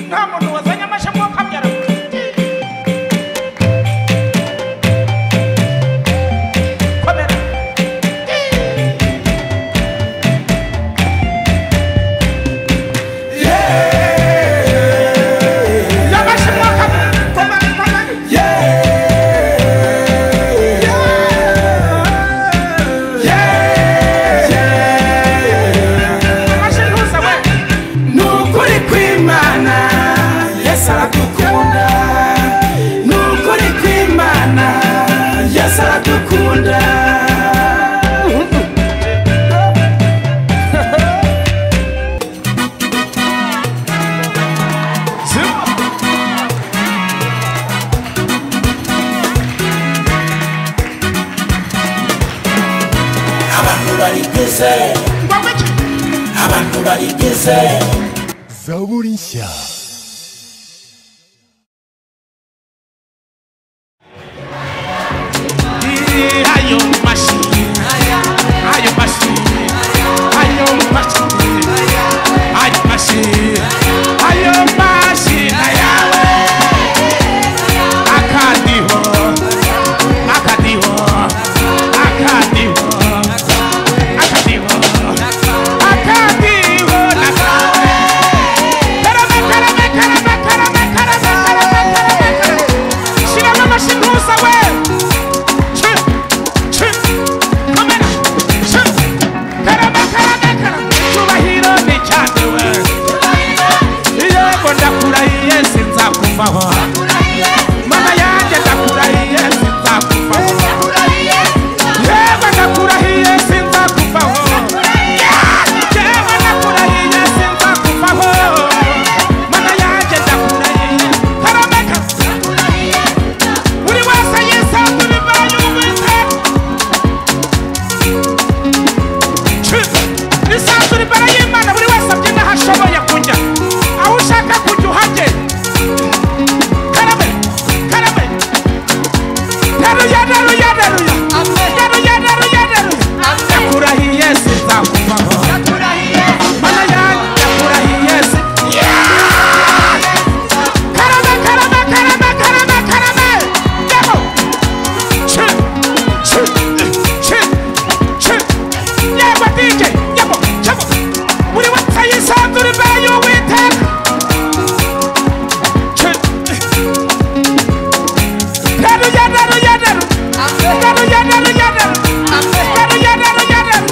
nta muntu wazanye amashami wo kamyara komera y'amashami wo kamyara komera komera amashami hose we ni ukuri kw'imana yesu aradukunda ni ukuri kw'imana yesu aradukunda abantu barigeze ngombwa iki abantu barigeze zaburi nshya ayo mashini ayo mashini ayo mashini ayo mashini ayo mashini yawe akadiho akadiho akadiho akadiho akadiho na kawe karame karame karame karame karame karame karame karame shiramo amashini hose we buri wese yisanzure imvano y'ubwiza isanzura imbere y'imana buri wese abyina aho ashoboye kujya aho ushaka kujya uhajye karabe karabe teruya teruya teruya teruya teruya teruya ndakurahiye sinzakuvaho mana yanjye ndakurahiye si karabe karabe karabe karabe karabe demo chi chi chi chi yego dj yego yego buri wese yisanzura imbere y'uwiteka Yadu yadaru yadaru Yadu yadaru yadaru Yadu yadaru yadaru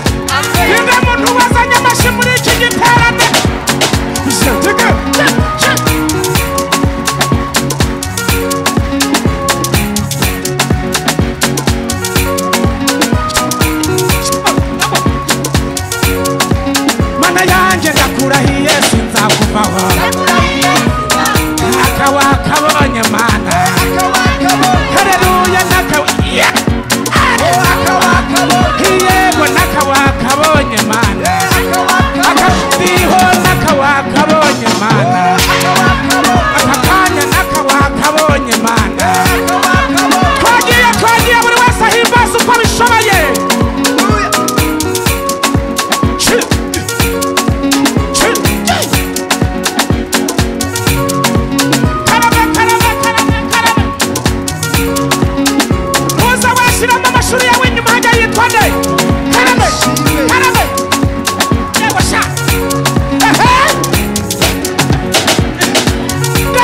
Ninde muntu wazanye amashi muri iki giterane Ishatika Mana yanjye ndakurahiye sinzakuvaho akawakabonye mana hareruya nakawiye yego nakawakabonye mana akadiho nakawakabonye mana aka kanya nakawakabonye mana twagiye twagiye buri wese ahimbaza uko abishoboye Chi, chi, chi. karame karame karame karame muza washyiramo amashuri yawe inyuma hajya yitwa nde karame karame yewe sha ehe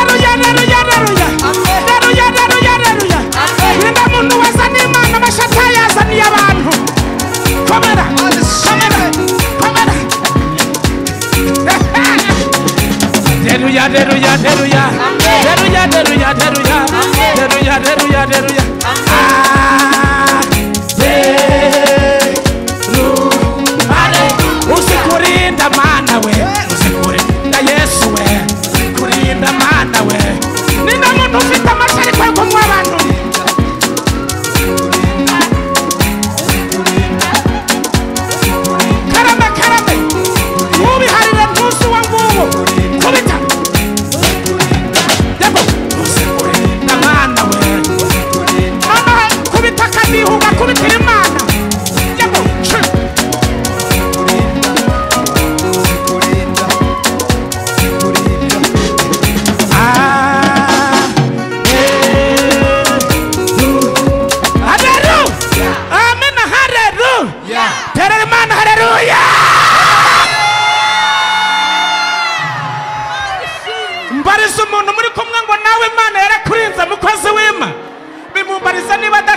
daruya daruya daruya daruya daruya daruya nimba muntu weza n'imana amashata yazaniye abantu komera komera komera Deruya, deruya, deruya. Deruya, deruya, deruya. Deruya, deruya, deruya. Ah, derumare. Usikurinda mana we usikurinda yesu we usikurinda mana we nina muntu ufite amashyi ariko yagomwa abantu karame karame ubiharire ntusi uwo nguwo kubita yego usikurinda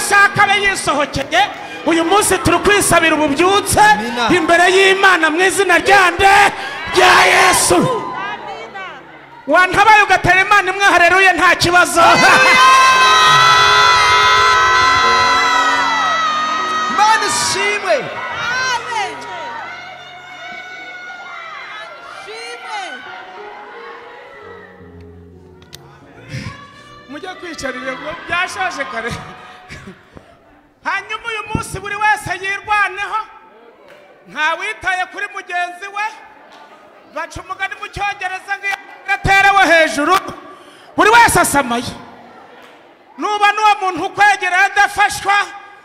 byisohokeye uyu munsi turi kwisabira ububyutse Amina. imbere y'imana mu izina ryande rya yesu wantabaye ugatera imana imwe hareruye nta kibazo imana ishimwe mujye kwicarira ngo byashaje kare hanyuma uyu munsi buri wese yirwaneho ntawitaye kuri mugenzi we baca umugani mu cyongereza ngo iyo gaterewe hejuru buri wese asamaye nuba n'uwo muntu ukwegereye adafashwa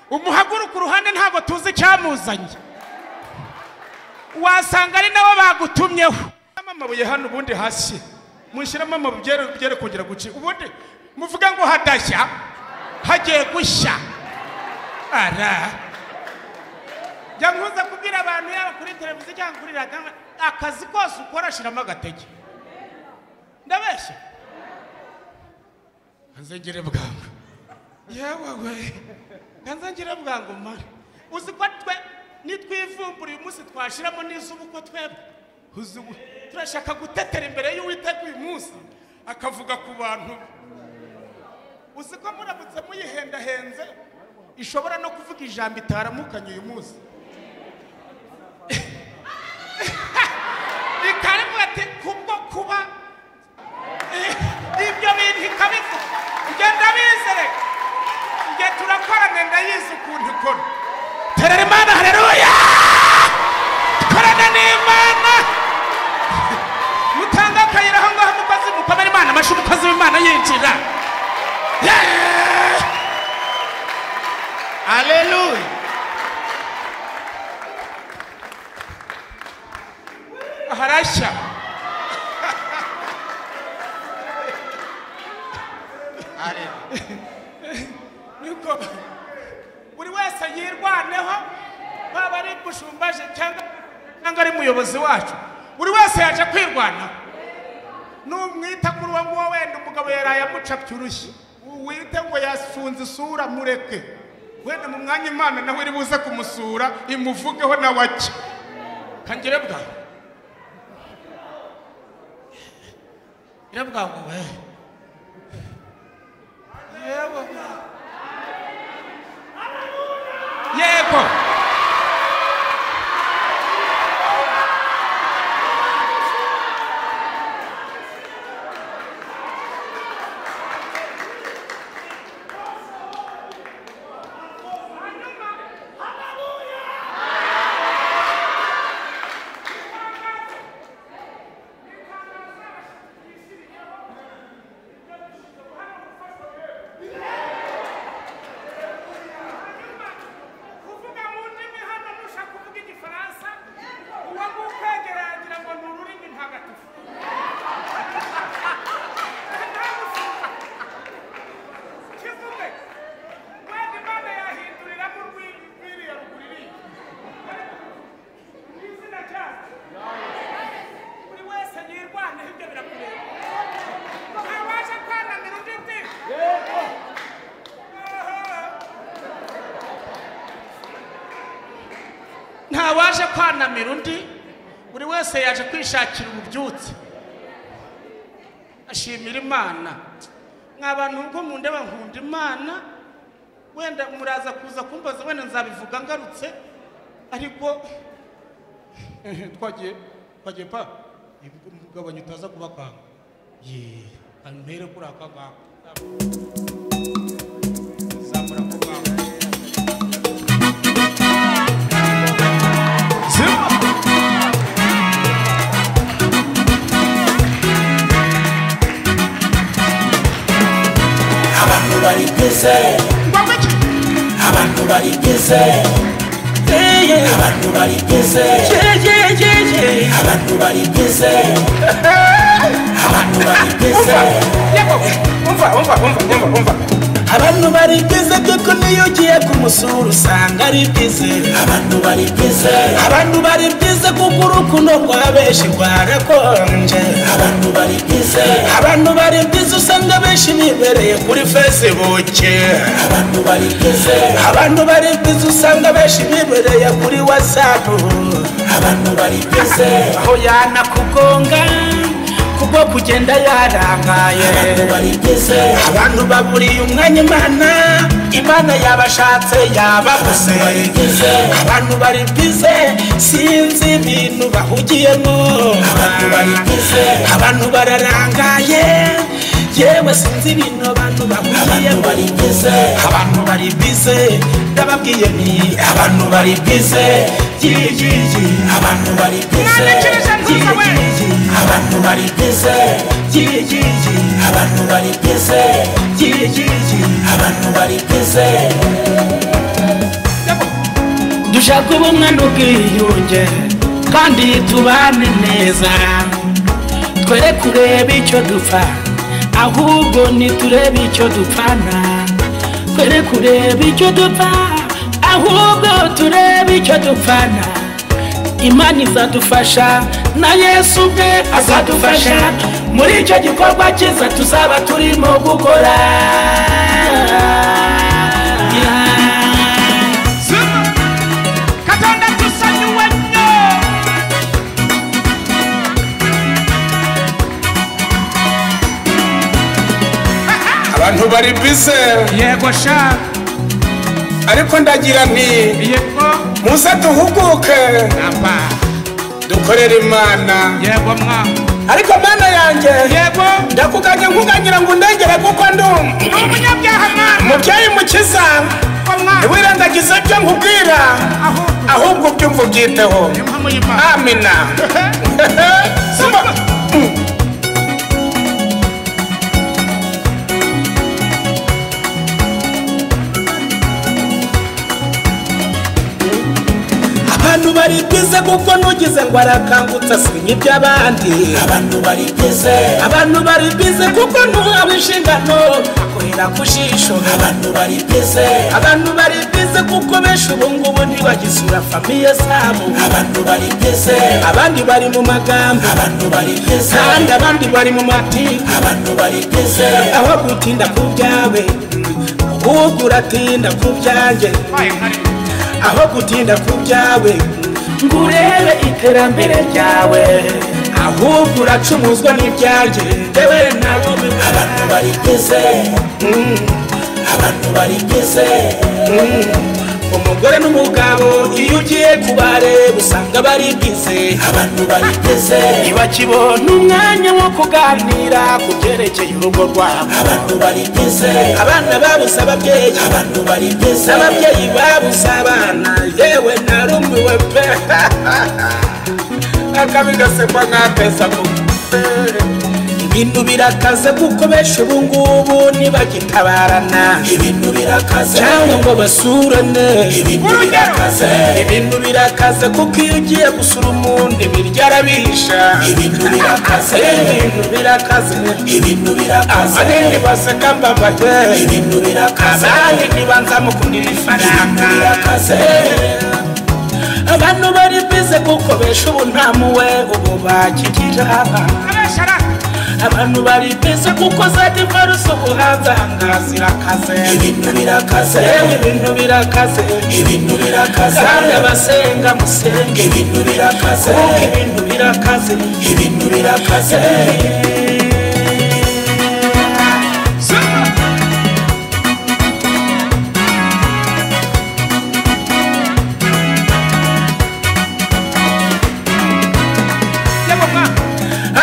umuhaguruka uruhande ntabwo tuzi icyamuzanye wasanga ari nabo bagutumyeho amabuye hano ubundi hasi mushyiramo amabuye byere kongera gucika ubundi muvuga ngo hadashya hagiye gushya ara jya nkuza kubwira abantu yaba kuri televiziyo cyangwa kuri radiyo akazi kose ukora shyiramo agatege ndabeshya nze ngire bwangu yewe we nze ngire bwangu mare uzi ko twe nitwivumbura uyu munsi twashiramo n'izuba uko twebwe uzi we, turashaka gutetera imbere y'uwiteka uyu munsi akavuga ku bantu be. uzi ko muramutse muyihendahenze ishobora no kuvuga ijambo itaramukanye uyu munsi ikarivuga ati kubwo kuba ibyo bintu ikabivuga ibyo ndabizere ibyo turakorana ndayizi ukuntu ikora terera imana hareruya korana n'imana mutanga akayira aho ngaho umukozi mukomera imana amashyi umukozi w'imana yinjira Yeah! aleluya harashya niko buri wese yirwaneho waba ari bushumbaje cyangwa cyangwa ari muyobozi wacu buri wese yaje kwirwanaho numwita kuri uwo nguwo wenda umugabo yaraye amuca byurushye wite ngo yasunze isura mureke wenda mu mwanya imana nawe iri buze kumusura imuvugeho nawe ake kangire bwawe irabwangu we yewe yego kuvuga mu ndimi hano mushaka kuvuga igifaransa uwo ngukwegera yagira ngo ni ururimi ntagatifu kivuge wenda imana yahinduriramo urwiriya ruguririya mu izina ryacu buri wese yirwaneho ibyo birakureba ntawaje kwananira undi uti ntawaje kwanamira undi buri wese yaje kwishakira ububyutse ashimira imana mwa bantu ubwo mu ndeba nkunda imana wenda muraza kuza kumbaza wenda nzabivuga ngarutse ariko ehe, twagiye twagiye pa mugabanya utaza kuba kwanga ye antere kuri aka ngaka zamura ku bwawe abantu babigize ngombwa iki abantu babigize abantu babigize abantu babigize abantu babigize yego umva umva umva umva umva abantu bari bize kuko niyo ugiye kumusura usanga ari bize abantu bari bize abantu bari bize kuko urukundo rwa benshi rwarakonje abantu bari bize abantu bari bize usanga benshi bibereye kuri facebook abantu bari bize abantu bari bize usanga benshi bibereye kuri whatsapp abantu bari bize aho yanakugonga kubwo kugenda yarangaye abantu baburiye umwanya imana imana yabashatse yababuze abantu bari bize sinzi ibintu bahugiyemo abantu bararangaye yewe sinzi ibintu abantu bahugiyemo abantu bari bize ndababwiye ni abantu bari bize Yee, yee, yee. abantu bari bize Mwandikishe mvuze we. Yee, yee, yee. abantu bari bize Yee, yee, yee. abantu bari bize Yee, yee, yee. abantu bari bize dushaka ubumwe n'ubwiyunge kandi tubane neza twere kureba icyo dupfa ahubwo ntiturebe icyo dupfana twere kureba icyo dupfa ahubwo turebe icyo dupfana imana izadufasha na yesu ubwe azadufasha muri icyo gikorwa cyiza tuzaba turimo gukora katonda tusanyuwe nnyo abantu bari bize yego sha ariko ndagira nti yego muze duhuguke namba dukorere imana yego mwa ariko mana yanjye yego ndakuganye nkugangira ngo undengere kuko ndi um- ni umunyabyaha mwana mubyeyi mukiza mwana ntiwirengagize ibyo nkubwira ahubwo ahubwo ubyumva ubyiteho muyima amina Soma. abantu bari bize kuko nugize ngo arakangutse asinya iby'abandi abantu bari bize abantu bari bize kuko ntuhawe inshingano akorera ku jisho abantu bari bize abantu bari bize kuko benshi ubu ngubu ntibagisura famiye zabo abantu bari bize abandi bari mu magambo abantu bari bize kandi abandi bari mu matiko abantu bari bize aho gutinda ku byawe ahubwo uratinda ku byanjye aho gutinda ku byawe ngo urebe iterambere ryawe ahubwo uracumuzwa n'ibyanjye ndewe nawe abantu bari bize abantu bari bize umugore n'umugabo iyo ugiye kubareba usanga bari bize abantu bari bize ntibakibona umwanya wo kuganira ku byerekeye urugo rwabo abantu bari bize abana babuze ababyeyi abantu bari bize ababyeyi babuze abana yewe narumiwe pe akabi gasekwa nk'apesa mu ibintu birakaze kuko benshi ubu ngubu ntibagitabarana ibintu birakaze cyangwa ngo basurane ibintu birakaze ibintu birakaze kuko iyo ugiye gusura umuntu ibiryo arabisha ibintu birakaze ibintu birakaze ibintu birakaze abandi baseka mbabaye ibintu birakaze abandi ntibanzamukundira ifaranga ibintu birakaze abantu bari bize kuko benshi ubu nta muwe ubu bakikijana abantu bari bize kuko zadivarusi ubu hanze ahangaha zirakaze ibintu birakaze yewe ibintu birakaze ibintu birakaze kandi abasenga musenge ibintu birakaze kuko ibintu birakaze ibintu birakaze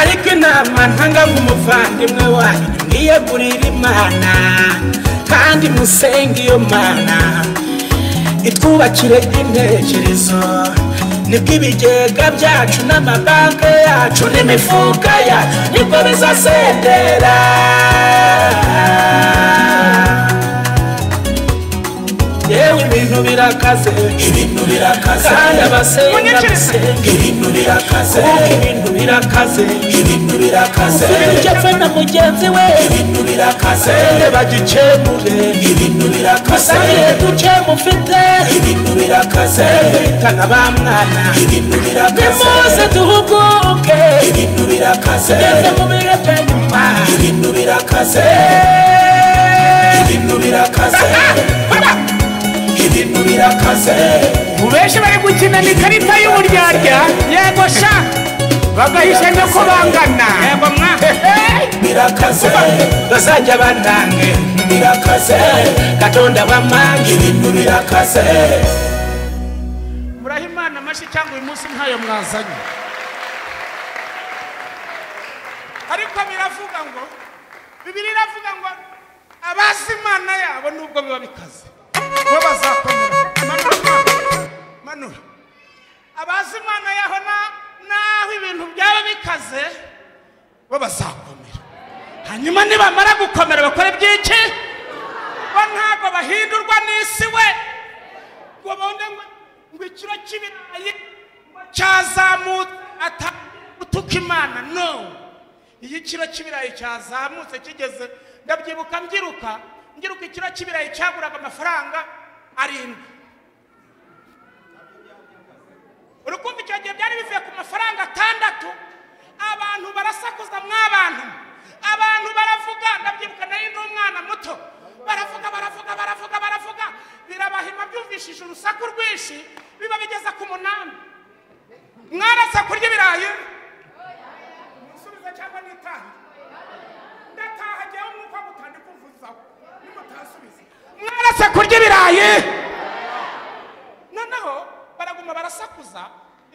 ariko inama ntanga nk'umuvandimwe wanyu mwiyegurire imana kandi musenge iyo mana itwubakire intekerezo nibwo ibigega byacu n'amabanki yacu n'imifuka yacu nibwo bizasendera yewe ibintu birakaze ibintu birakaze kandi abasenga Munyikirize. basenga ibintu birakaze birakaze ibintu birakaze ibintu birakaze ndetse na mugenzi we ibintu birakaze bagikemure ibintu birakaze duke mufite ibintu birakaze bitana ba mwana ibintu birakaze nimose duhuguke ibintu birakaze ndetse mubireke nyuma ibintu birakaze ibintu birakaze ibintu birakaze benshi bari gukina ni ikarita y'uburyarya yego sha bagahisha no ko bangana yego mwa birakaze bazajya banange birakaze katonda bamange ibintu birakaze muraha imana amashyi cyangwa uyu munsi ntayo mwazanye ariko biravuga ngo bibiri iravuga ngo abazi imana yabo nubwo biba bikaze bo bazakomera manura manura abazi imana yaho na- naho ibintu byaba bikaze bo bazakomera hanyuma nibamara gukomera bakore byinshi bo ntabwo bahindurwa n'isi we ngo bonde ngo ngo ikiro cy'ibirayi cyazamutse atagutuka imana no iyo ikiro cy'ibirayi cyazamutse kigeze ndabyibuka mbyiruka mbyiruka ikiro cy'ibirayi cyaguraga amafaranga arindwi uri kumva icyo gihe byari bivuye ku mafaranga atandatu abantu barasakuza mw'abantu abantu baravuga ndabyibuka nari ndi umwana muto baravuga baravuga baravuga baravuga birabahima byumvishije urusaku rwinshi biba bigeze ku munani mwarasa kurya ibirayi musubize cyangwa nitahe ndataha jyewe mwuka mutandikumvuzaho nimutasubize mwarasa kurya ibirayi noneho baraguma barasakuza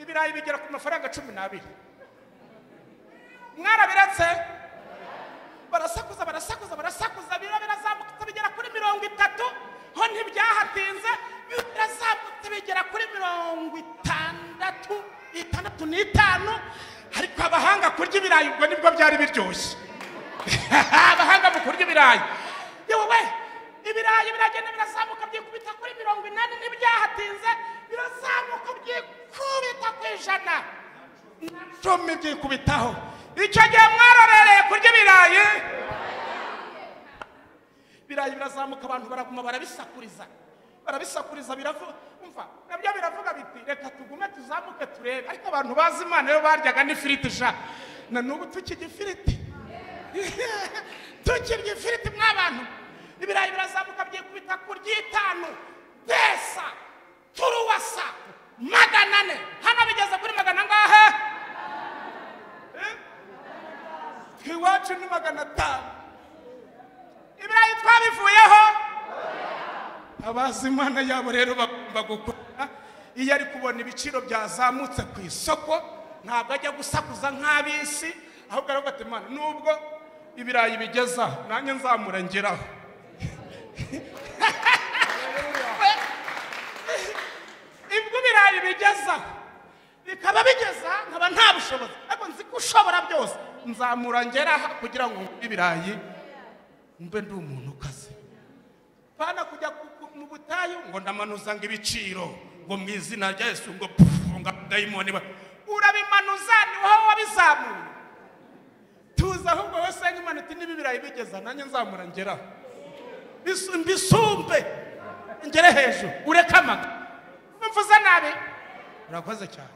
ibirayi bigera ku mafaranga cumi n'abiri mwarabiretse barasakuza barasakuza barasakuza bira birazamutse bigera kuri mirongo itatu ho ntibyahatinze birazamutse bigera kuri mirongo itandatu itandatu n'itanu ariko abahanga kurya ibirayi ubwo nibwo byari biryoshye abahanga mu kurya ibirayi yewe we ibirayi biragenda birazamuka byikubita kuri mirongo inani n'ibyahatinze birazamuka byikubita ku ijana na cumi byikubitaho icyo gihe mwarorereye kurya ibirayi ibirayi birazamuka abantu baraguma barabisakuriza barabisakuriza biravuga umva nabyo biravuga biti reka tugume tuzamuke turebe ariko abantu bazi imana yo baryaga n'ifiriti sha na n'ubu tukirya ifiriti tukirya ifiriti mw'abantu ibirayi birazamuka byikubita ku ry'itanu pesa turuwasa magana ane hano bigeze kuri magana angahe Eh? iwacu ni magana atanu ibirayi twabivuyeho abazi imana yabo rero bagomba gukora iyo ari kubona ibiciro byazamutse ku isoko ntabwo ajya gusakuza nk'ab'isi ahubwo aravuga ati imana nubwo ibirayi bigeza nanjye nzamura ngeraho ibyo ibirayi bigeza bikaba bigeza nkaba nta bushobozi ariko nzi ko ushobora byose nzamura ngeraho kugira ngo ngure ibirayi mbe ndi umuntu ukaze bana kujya ku- ku- mu butayu ngo ndamanuza ngo ibiciro ngo mu izina rya yesu ngo pufu ngo abadayimoni ba- urabimanuza ni wowe wabizamuye tuzi ahubwo wowe senga imana iti niba ibirayi bigeza nanjye nzamura ngeraho Bisu- mbisumbe ngere hejuru ureke amaga mvuze nabi urakoze cyane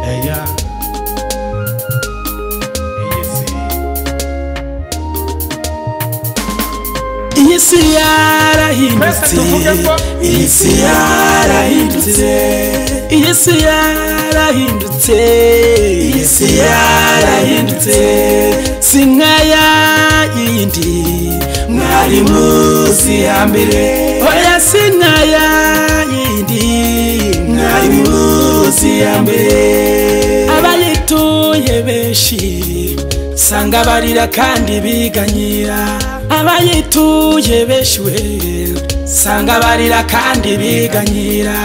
eya iyi si iyi si yarahindutse iyi si yarahindutse iyi si yarahindutse iyi si yarahindutse si nkaya yindi mwari muzi ya mbere oya si nkaya yindi mwari muzi ya mbere abayituye benshi sanga barira kandi biganyira abayituye benshi we sanga barira kandi biganyira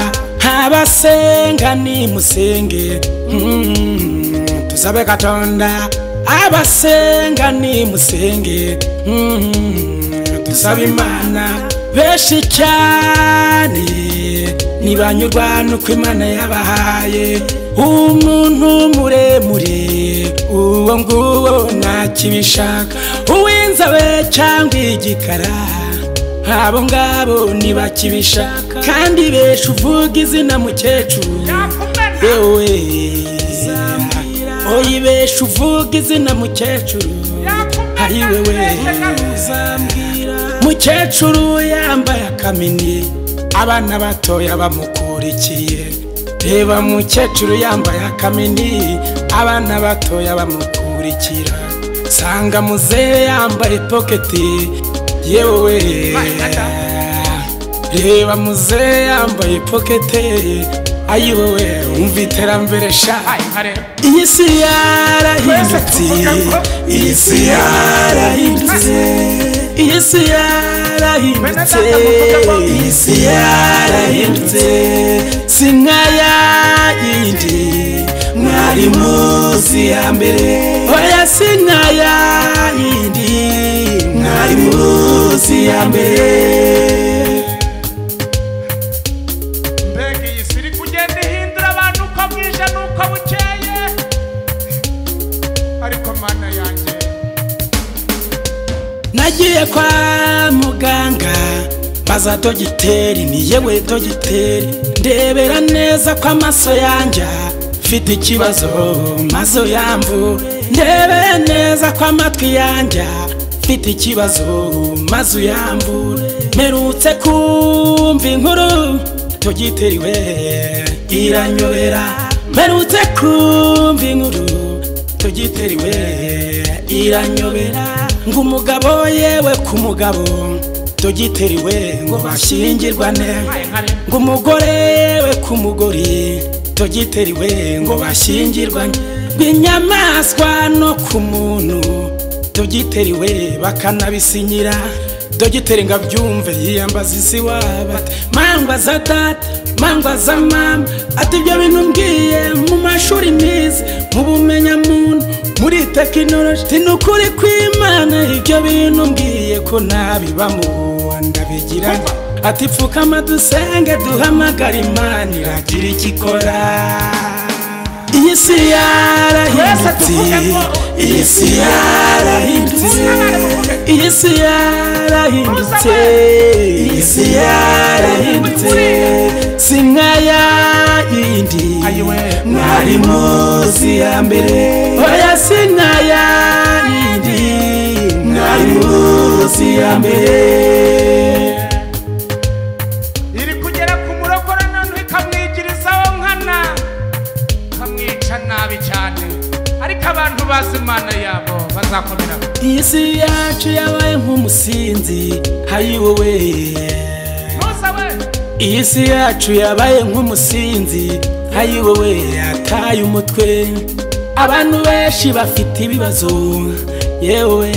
abasenga nimusenge mm, tusabe katonda abasenga nimusenge mm, tusabe imana benshi cyane ntibanyurwa n'uko imana yabahaye umuntu muremure uwo nguwo ntakibishaka uw'inzobe cyangwa igikara abo ngabo ntibakibishaka kandi benshi uvuga izina mukecuru yewe oyi benshi uvuga izina mukecuru ari wewe mukecuru yambaye akamini abana batoya bamukurikiye reba mukecuru yambaye akamini abana batoya bamukurikira sanga muzehe yambaye poketi yewe reba muzehe yambaye poketi ayiwewe umva iterambere sha iyi si yarahindutse iyi si yarahindutse iyi si yarahindutse iyi si yarahindutse si nka ya yindi mwari muzi ya mbere oya si nka ya yindi mwari muzi ya mbere mbega iyi si iri kugenda ihindura abantu uko bwije n'uko bukeye ariko mana yanjye nagiye kwa muganga baza dogiteri ni yewe dogiteri ndebera neza ko amaso yanjye mfite ikibazo mazo yamvu ndebera neza ko amatwi yanjye mfite ikibazo mazu yamvu mperutse kumva inkuru dogiteri we iranyobera mperutse kumva inkuru tugiteriwe iranyobera ngo umugabo yewe ku mugabo tugiteriwe ngo bashyingirwane ngo umugore yewe ku mugore tugiteriwe ngo bashyingirwane ngo inyamaswa no ku muntu tugiteriwe bakanabisinyira dogiteri ngo abyumve yiyambaza isi waba ati mangwa za data mangwa za mama ati ibyo bintu mbwiye mu mashuri meza mu bumenyamuntu muri tekinoloji ni ukuri kw'imana ibyo bintu mbwiye ko ntabibamo ndabigira ati pfukama dusenge duhamagara imana iragira icyo ikora iyi si yarahindutse iyi si yarahindutse iyi si yarahindutse iyi si yarahindutse si nka ya yindi mwari muzi ya mbere oya si nka ya yindi mwari muzi ya mbere iri kugera ku murokora none ikamwigirizaho nkana ikamwica nabi cyane ariko abantu bazi imana yabo bazakomera iyi si yacu yabaye nk'umusinzi hayiwowe ntusabe iyi si yacu yabaye nk'umusinzi hayiwowe yataye umutwe abantu benshi bafite ibibazo yewe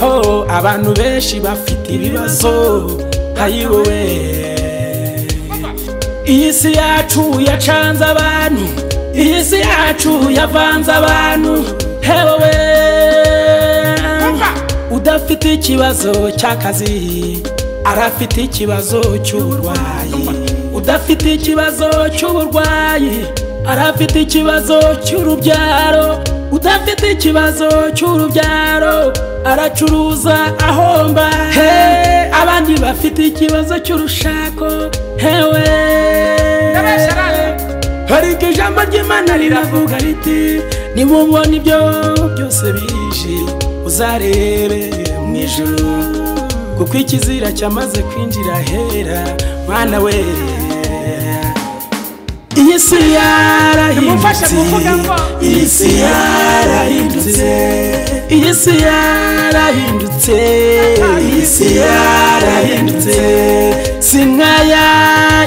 oh, abantu benshi bafite ibibazo hayiwowe iyi si yacu yacanze abantu iyi si yacu yavanze abantu hewe udafite ikibazo cy'akazi arafite ikibazo cy'uburwayi udafite ikibazo cy'uburwayi arafite ikibazo cy'urubyaro udafite ikibazo cy'urubyaro aracuruza ahomba he abandi bafite ikibazo cy'urushako hewe ariko ijambo ry'imana riravuga riti nimubona ibyo byose bije uzarebe mu ijuru kuko ikizira cyamaze kwinjira ahera mwana we iyi si Nimumfashe yarahindutse kuvuga ngo- iyi si yarahindutse iyi si yarahindutse iyi si yarahindutse si nka ya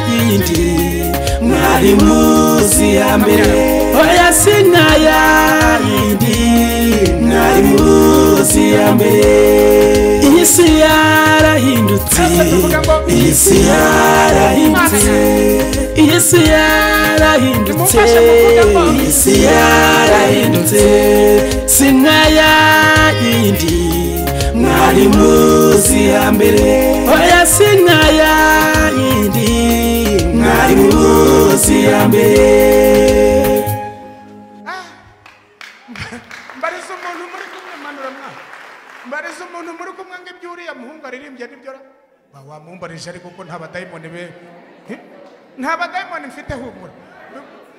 yindi mwari muzi ya mbere oya si nka ya yindi mwari muzi ya mbere iyi si yarahindutse iyi si yarahindutse iyi si yarahindutse Nimumfashe kuvuga ngo- iyi si yarahindutse si nka ya yindi mwari muzi ya mbere oya si nkaya yindi mwari muzi ya mbere mbariza umuntu muri kumwe manura mwa mbariza umuntu muri kumwe ngo ibyo uriya muhungu aririmbye nibyo ra- Ba, wamumbarije ariko ko nta badayimoni be Hi? nta badayimoni mfite humura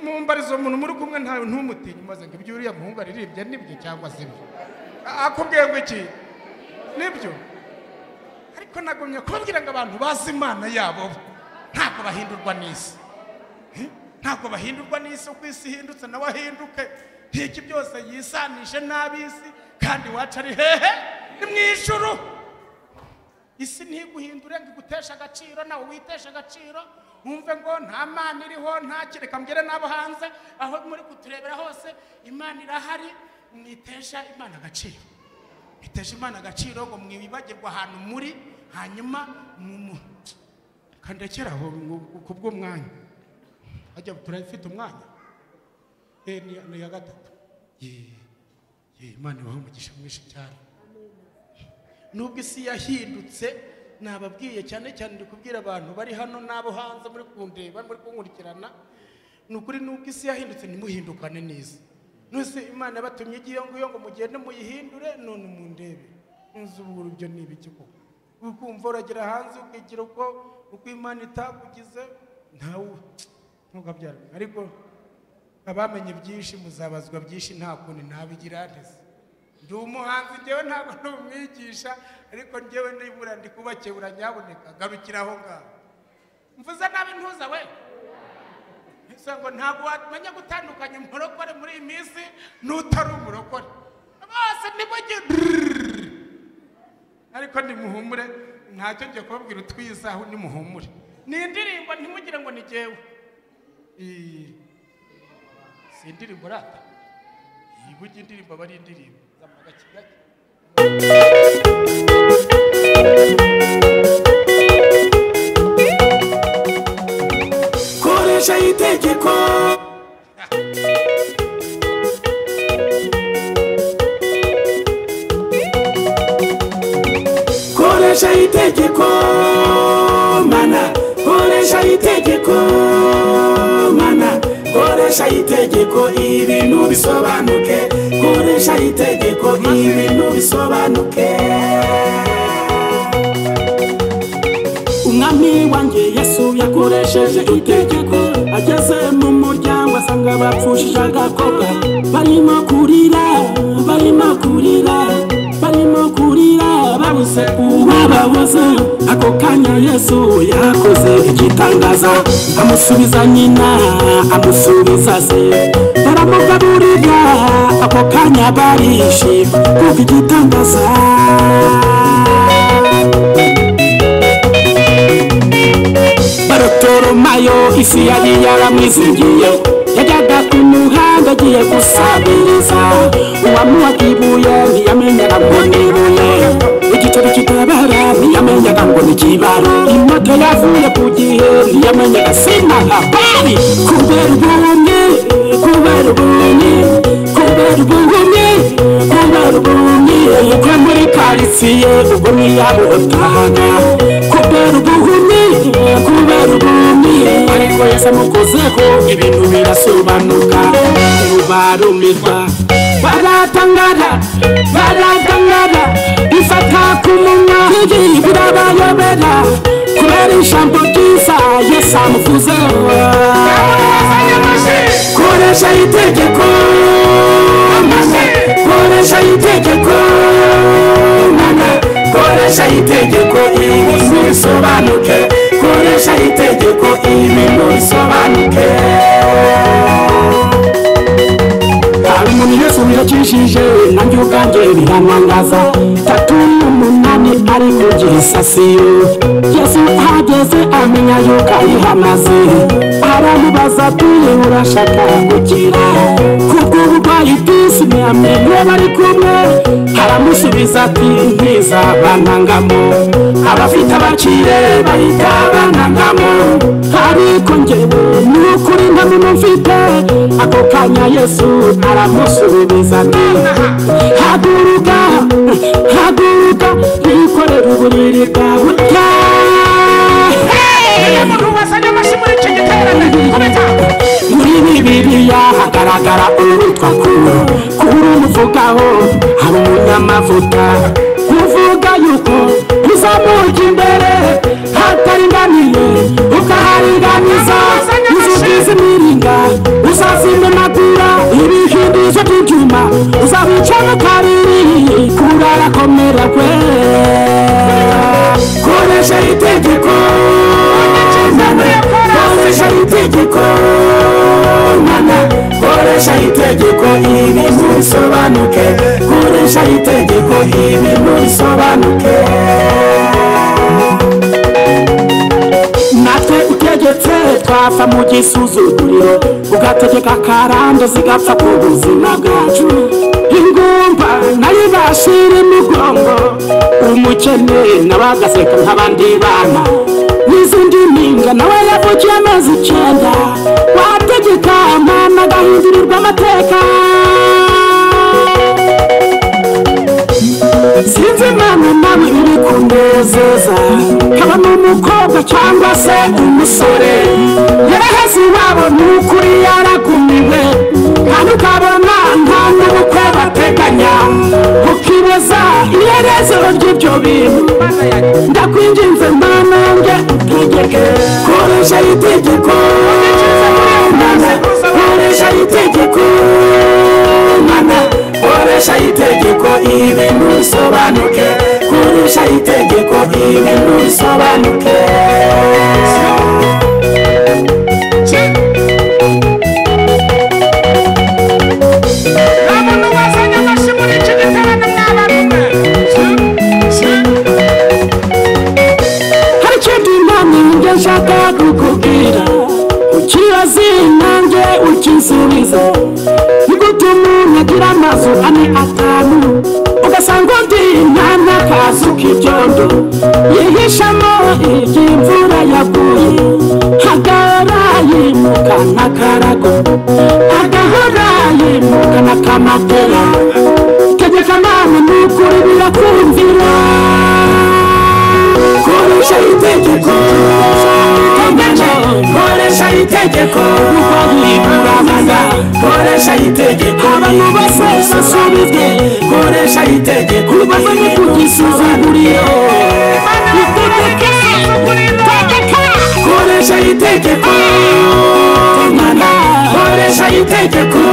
mumbariza umuntu muri kumwe nta ntumutinye maze ngo ibyo uriya muhungu aririmbye nibyo cyangwa se ibyo A- akubwiye ngo iki nibyo ariko nagumye kubabwira ngo abantu bazi imana yabo ntabwo bahindurwa n'isi ntabwo bahindurwa n'isi uko isi ihindutse nawe ahinduke iki byose yisanishe n'ab'isi kandi iwacu ari hehe ni mu ijuru isi ntiguhindure ngo iguteshe agaciro nawe witeshe agaciro wumve ngo nta mana iriho nta kireka mbwire n'abo hanze aho muri kuturebera hose imana irahari mwitesha imana agaciro mwitesha imana agaciro ngo mwibagirwe ahantu muri hanyuma mu kandekera aho mu- ku bw'umwanya hajya turafite umwanya Eh, ni ni iya gatatu Ye, ye, imana ibahe umugisha mwinshi cyane nubwo isi yahindutse nababwiye cyane cyane ndi kubwira abantu bari hano n'abo hanze muri kundeba muri kunkurikirana ni ukuri nubwo isi yahindutse ntimuhindukane neza nose imana yabatumye igiye ngiyo ngo mugende muyihindure none mundebe nzi ubu urubyo ni ibiki koko ukumva uragera hanze ukigira uko uko imana itakugize ntawe ntukabyara ariko abamenye byinshi muzabazwa byinshi nta kundi nabigira ntese ndi umuhanzi ngewe ntabwo ndi umwigisha ariko ngewe nibura ndi kubakiye uranyaboneka garukira aho ngaho mvuze nabi ntuza we ese ngo ntabwo wamenya gutandukanya umurokore muri iyi minsi n'utari umurokore bose nimujye ariko nimuhumure ntacyo ngiye kubabwira utwizaho nimuhumure ni indirimbo ntimugire ngo ni jyewe Iyi, si indirimbo rata iyi burya indirimbo aba ari indirimbo zamaga kigali koresha itegeko koresha itegeko mana koresha itegeko mana koresha itegeko ibintu bisobanuke koresha itegeko ibintu bisobanuke umwami wanjye yesu yakoresheje itegeko ageze mu muryango asanga bapfushije agakobwa barimo kurira barimo kurira barimo kurira babuze uwababuze ako kanya yesu yakoze igitangaza amusubiza nyina amusubiza se baramugaburira ako kanya barishima kuko igitangaza barotoromayo isi yari yaramwizingiye yajyaga ku muhanda agiye gusabiriza uwamuha ibuye ntiyamenyaga ngo ni ibuye igiceri kitabara ntiyamenyaga ngo ni kibara imoto yavuye ku gihe ntiyamenyaga sina habari kubera ubunye kubera ubunye kubera ubunye kubera ubunye yuko muri karitsiye ubwo ntiyabuhotahaga kubera ubunye kubera ubunye ariko yese amukozeho ibintu birasobanuka ntibarumirwa baratangara baratangara ifata ku munwa n'ibintu birabayobera kubera ijambo ryiza yesu amuvuzeho koresha itegeko mana koresha itegeko mana koresha itegeko ibintu bisobanuke koresha itegeko ibintu bisobanuke hari umuntu yesu wirakishije nanjye ubwanjye biranangaza tatu n'umunani ari ku gisasiyo yesu ahageze amenya yuko ayihamaze aramubaza ati urashaka gukira kubw'uburwayi bw'isi ntiyamenye bari kumwe aramusubiza ati ntiza bantangamo abafite abakire bahita banangamo ariko njyewe ni ukuri nta muntu mfite ako kanya yesu aramusubiza ati haguruka haguruka wikorere uburiri bwawe Niba urya umuntu wazanye amashyi muri iki giterane komeza muri bibiliya hagaragara uwitwa kuro kuro umuvugaho hari umunyamavuta uvuga yuko uzamuka imbere hataringaniye ukaharinganiza uzugize imiringa uzazimya amagura ibihindizo by'ibyuma uzawicamo kabiri kuro arakomera kwe koresha itegeko koresha itegeko mana koresha itegeko ibintu bisobanuke koresha itegeko ibintu bisobanuke natwe utegetse twava mu gisuzuguriro ugategeka akarande zigapfa ku buzima bwacu ingumba nari bashira imigongo umukene nabagaseka nk'abandi bana n'izindi mpinga nawe yavukiye amezi icyenda wategeka mama agahindurirwa amateka sinzi impamvu nawe iri kunezeza haba ni umukobwa cyangwa se umusore yaraheze iwabo ni ukuri yaragumiwe kandi ukabona nta n'ubukwe bateganya ukibaza iherezo ry'ibyo bintu ndakwinginze mana yanjye utegeke koresha itegeko mana koresha itegeko mana koresha itegeko ibintu bisobanuke koresha itegeko ibintu bisobanuke nta muntu wazanye amashyi muri iki giterane mwabarume hari ikindi mpamvu njye nshaka kukubwira ukibaze nanjye ukisubize ni gute umuntu agira amazu ane atanu ugasanga undi nta n'akazu k'ibyondo yihishamo igihe imvura yaguye hagahora yimuka n'akarago hagahora yimuka n'akamatera tegeka mama ni ukuri birakumvira koresha itegeko tegeko koresha itegeko iburabaza koresha itegeko abantu bose basubizwe koresha itegeko bazanye kugisuzuguriro koresha itegeko Mana, koresha itegeko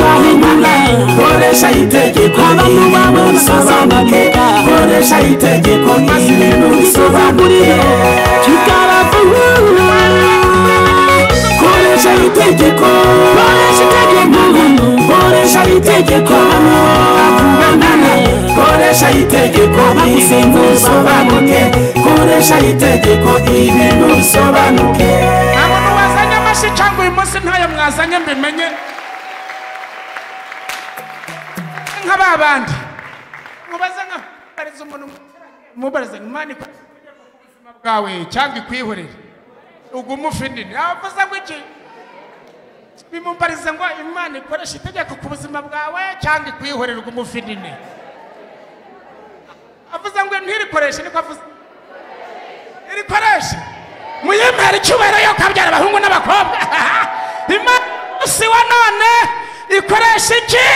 Mana, koresha itegeko abantu babo basazamuka koresha itegeko maze ibintu bisobanuriye kikaravuhura koresha itegeko koresha itegeko koresha itegeko Mana, koresha itegeko ibintu bisobanuke koresha itegeko ibintu bisobanuke nta muntu wazanye amashyi cyangwa uyu munsi ntayo mwazanye mbimenye nka ba bandi mubaze nka bariza umuntu mubarize imana ikwiriye ku buzima bwawe cyangwa ikwihorere ugume ufinini abavuze ngo iki bimubarize ngo imana ikoresha itegeko ku buzima bwawe cyangwa ikwihorere ugume ufinini avuze ngo ntirikoreshe niko avuze irikoreshe muyemere icyubahiro yo kabyara abahungu n'abakobwa imana si wa none ikoresha iki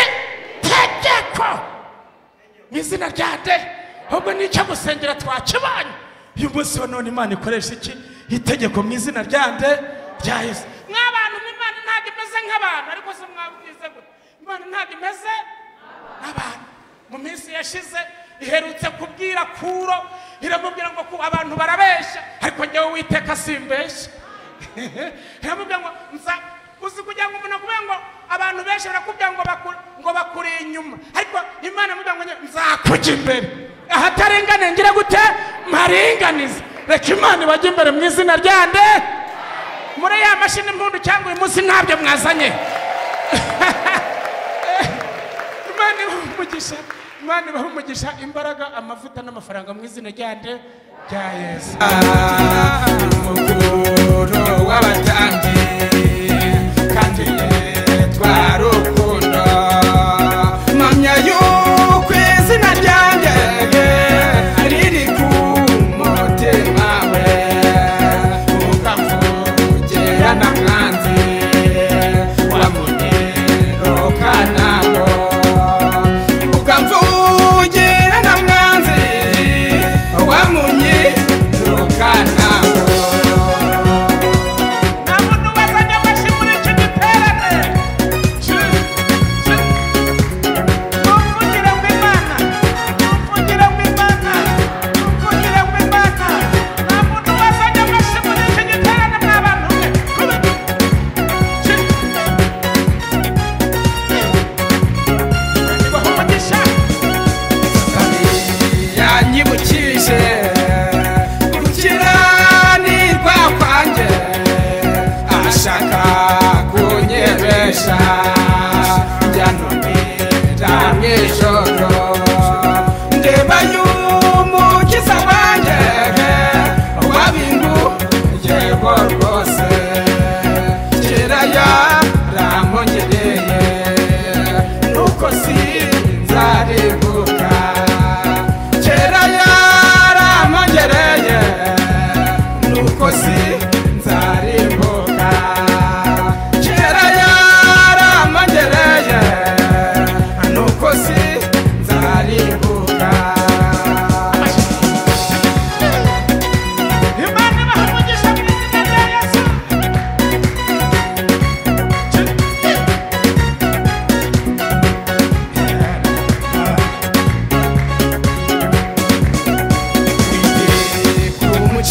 tegeko mu izina rya nde ahubwo n'icyo gusengera twakibonye uyu munsi wa none imana ikoresha iki itegeko mu izina rya nde rya yesu mw'abantu imana ntabwo imeze nk'abantu ariko se mwabwize gute imana ntabwo imeze nk'abantu mu minsi yashize iherutse kubwira kuro iramubwira ngo ku- abantu barabeshya ariko njyewe witeka simbeshya iramubwira ngo nza uzi kugira ngo umuntu akubwira ngo abantu benshi barakubwira ngo baku- ngo bakuri inyuma ariko imana imubwira ngo njye, nzakujya imbere ahataringane ngira gute mparinganize reka imana ibajya imbere mu izina rya nde muri ya mashini mpundu cyangwa uyu munsi ntabyo mwazanye imana ibaha umugisha imana ibaha umugisha imbaraga amavuta n'amafaranga mu izina rya nde rya yesu umukuru w'abatandi kandi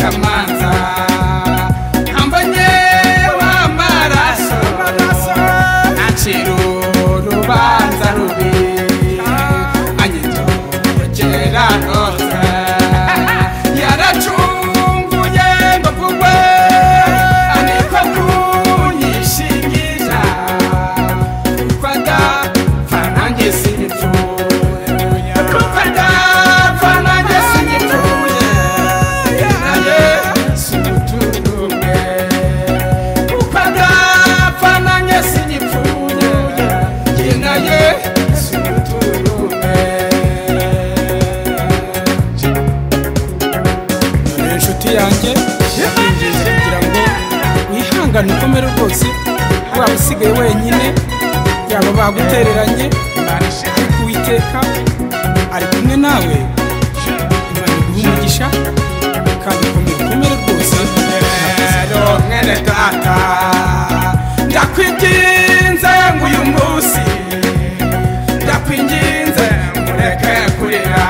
amanza ambonye w'amaraso naciro urubanza rubi anyitorokera rose yaracunguye ngo kugwe aniko kunyishingira kwada fanange sinipfuye kwada fanange sinipfuye naye simuturume kwada fanange sinipfuye ye naye simuturume dore inshuti yanjye ndinginze kugira ngo wihangane ukomere rwose waba usigaye wenyine yaba bagutereranye ariko uwiteka ari kumwe nawe imana iguha umugisha kandi ukomere ukomere rwose rero mwene data ndakwinginze ngo uyu munsi ndakwinginze mureke kurira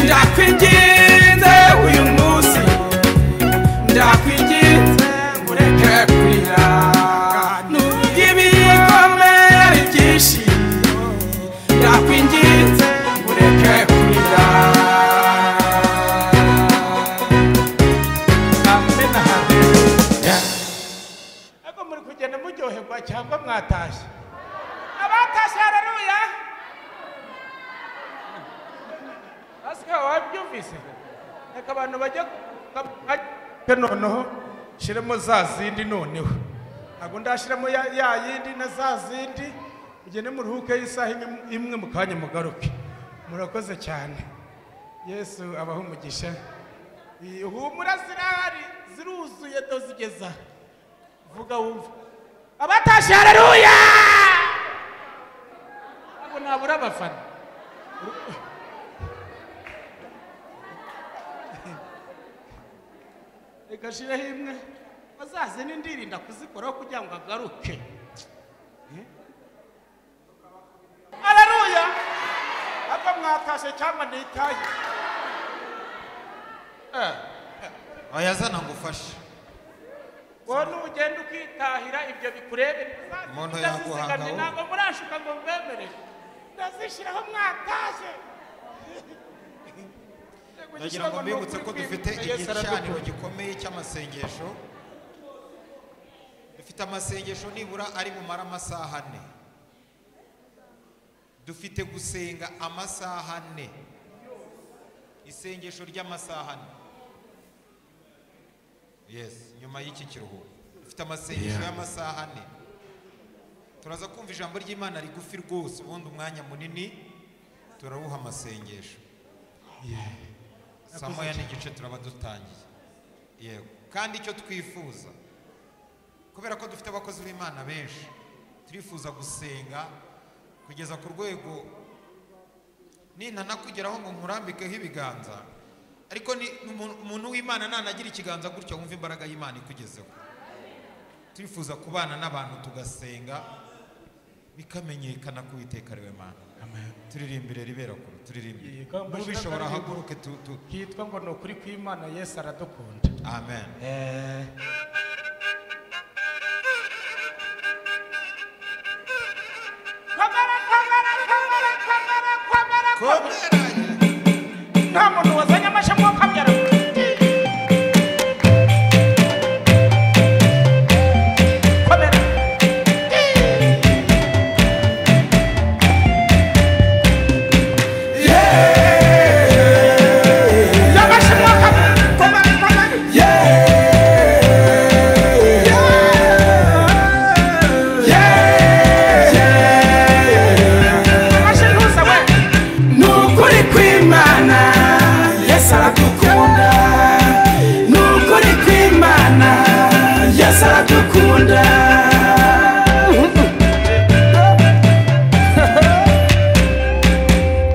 ndakwinginze uyu munsi ndakwinginze mureke kurira nubwo ibikomere byinshi ndakwinginze mureke kurira amena ariko muri kugenda muryoherwa cyangwa mwatashye abatashye hararuya asika wabyumvise reka abantu bajye bajye noneho shyiremo za zindi noneho ntabwo ndashyiramo ya ya yindi na za zindi mugende muruhuke y'isaha imwe- imwe mu kanya mugaruke murakoze cyane yesu abaha umugisha humura zirahari ziruzuye dozigeza vuga wumva abatashye hararuya ntabwo nabura abafana reka shiraho imwe bazaze n'indirinda kuzikoraho kugira ngo agaruke hararuya ntabwo mwatashye cyangwa ntitaye oya zana ngufashe wowe n'ugenda ukitahira ibyo bikurebe Umuntu ndazizigamye yaguhanga wowe. ntabwo murashuka ngo mbemerere ndazishyiraho mwatashye ndagira ngo mbibutse ko dufite igicaniro gikomeye cy'amasengesho dufite amasengesho nibura ari bumara amasaha ane dufite gusenga amasaha ane isengesho ry'amasaha ane yesi nyuma y'iki kiruhuko dufite amasengesho y'amasaha ane turaza kumva ijambo ry'imana rigufi rwose ubundi umwanya munini turawuha amasengesho saa moya n'igice turaba dutangiye yego kandi icyo twifuza kubera ko dufite abakozi b'imana benshi turifuza gusenga kugeza ku rwego nintanakugeraho ngo nkurambikeho ibiganza ariko ni umuntu- umuntu w'imana nanagira ikiganza gutya wumva imbaraga y'imana ikugezeho turifuza kubana n'abantu tugasenga bikamenyekana ko uwiteka ari we mana turirimbire ribera kure turirimbire Yego, n'ubishobora haguruke tu- tu- hitwa ngo ni ukuri kw'imana yesu aradukunda amen komera komera komera komera komera nta muntu wazanye amashami wo kamera komera y'amashami wo kamera komera komera amashami ntuze we nukuri kwimana yesu aradukunda nukuri kwimana yesu aradukunda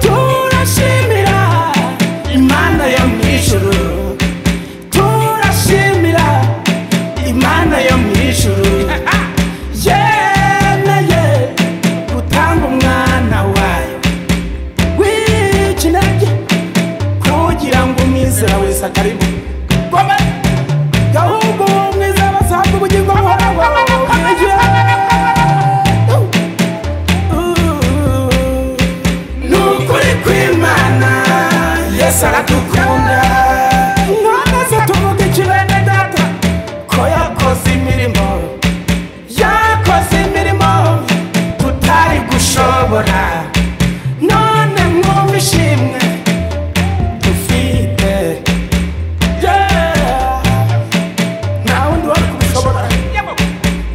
turashimira imana yo mu ijuru turashimira imana yo mu ijuru yemeye gutanga umwana wayo w'ikinege kugira ngo umwizera wese akaribu goma gahungu mwiza basanga ubugingo buhoraho ni ukuri kw'imana yesu aradukunda ntabwo tuvuga ikibene data ko yakoze imirimo yakoze imirimo tutari gushobora none mwumva ishimwe dufite Yeah. nta wundi wari kubishobora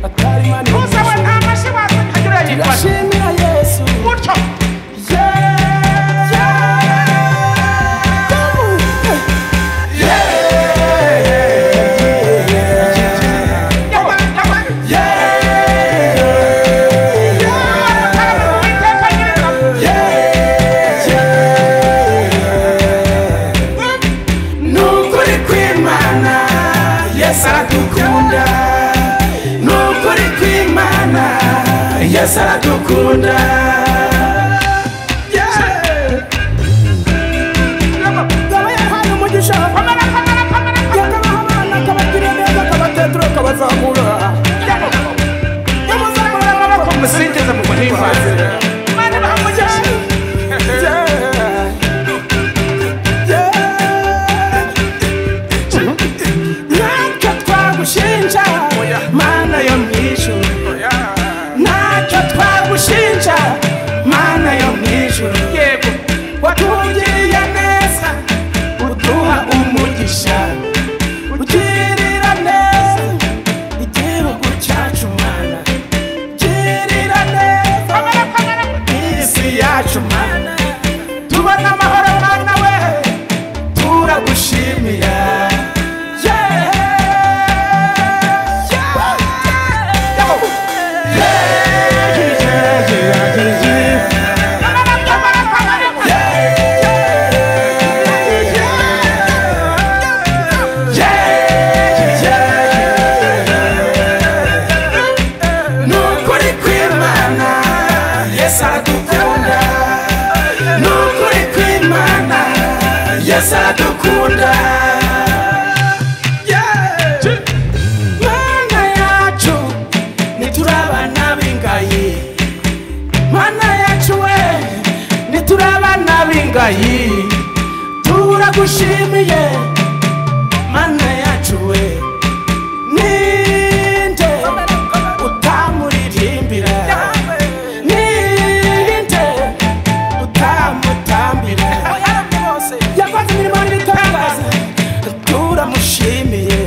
atari imana uzawe nta mashyi waza ukagira yifashe turashimira yesu gutyo Yeah. nyama nyama yeee uwiteka nyir'ingabo ni ukuri kw'imana yesu aradukunda ni ukuri kw'imana yesu aradukunda gaba yahaye umugisha komera komera komera yakabaha abana akabagirira neza akabatetura akabazamura yamuzamura amaboko musingize muhimbaze komera bamugisha ntacyo twagushinja mana yo mu ijuru ntacyo twagushinja mana yo mu ijuru yego watugiriye neza uduha umugisha ugirira neza igihugu cyacu mana girira neza isi yacu mana tubona amahoro mana we turagushimira Yeah. Yeah. Yeah, yeah, yeah, yeah, yeah. nukuri kw'imana yesu aradukunda nukuri kw'imana yesu aradukunda Yeah. mana yacu ntituri abana b'ingayi mana yacu we ntituri abana b'ingayi turagushimiye mana yacu we ninde utamuririmbira ninde utamutambira yakoze imirimo n'ibitangaza turamushimiye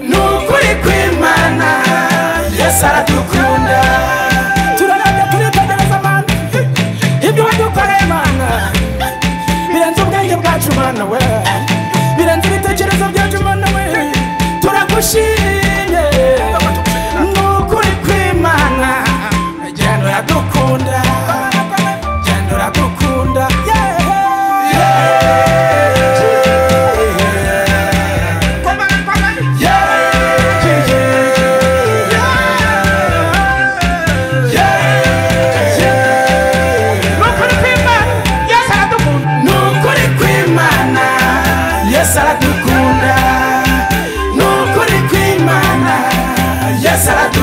ni ukuri kw'imana yesu aradukunda turarabya turitegereza mana ibyo wadukoreye mana birenze ubwenge bwacu mana we birenze ibitekerezo byacu mana we turagushimye ni ukuri kw'imana genda uradukunda genda uradukunda yeah. Yeah. Yeah. Yeah. ni ukuri kw'imana yesu aradukunda ni ukuri kw'imana yesu aradukunda